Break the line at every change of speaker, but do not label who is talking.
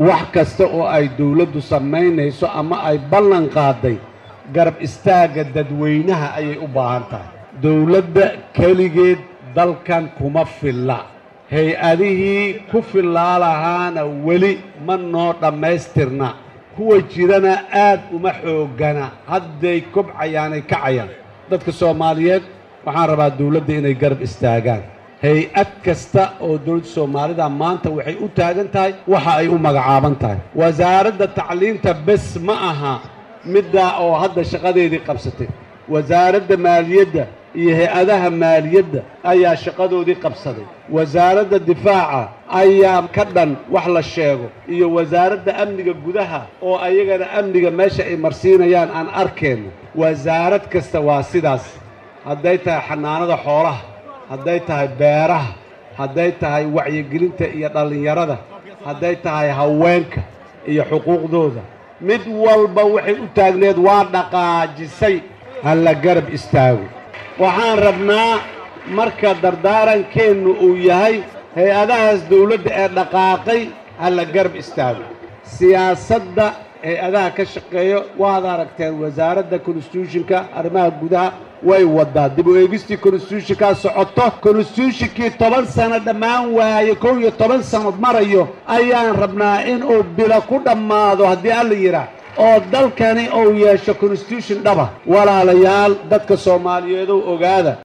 wax kasta oo ay dawladdu samaynayso ama ay ballan qaaday garab istaagga dadweynaha ayay u baahan tahay dawladda keligeed dalkan kuma filla hay-adihii ku fillaa lahaana weli ma noo dhammaystirna kuwa jirana aad uma xooggana hadday kobcayaanay kacayaan dadka soomaaliyeed waxaan rabaa dawladda inay garab istaagaan hay-ad kasta oo dawladda soomaalida maanta waxay u taagan tahay waxa ay u magacaaban tahay wasaaradda tacliinta bes ma aha middaa oo hadda shaqadeedii qabsatay wasaaradda maaliyadda iyo hay-adaha maaliyadda ayaa shaqadoodii qabsaday wasaaradda difaaca ayaa ka dhan wax la sheego iyo wasaaradda amniga gudaha oo ayagana amniga meesha ay marsiinayaan aan arkeenno wasaarad kasta waa sidaas hadday tahay xanaanada xoolaha hadday tahay beeraha hadday tahay wacyigelinta iyo dhallinyarada hadday tahay haweenka iyo xuquuqdooda mid walba waxay u taagneed waa dhaqaajisay ha la garab istaago waxaan rabnaa marka dardaarankeennu uu yahay hay-adahaas dawladda ee dhaqaaqay ha la garab istaago siyaasadda hay-adaha ka shaqeeyo waad aragteen wasaaradda constitutionka arrimaha gudaha way waddaa dib u eegistii constitutionkaa socoto constitutionkii toban sano dhammaan waaye kow iyo toban sannood marayo ayaan rabnaa inuu bilo ku dhammaado haddii alla yidhaah oo dalkani uu yeesho constitution dhaba walaalayaal dadka soomaaliyeedow ogaada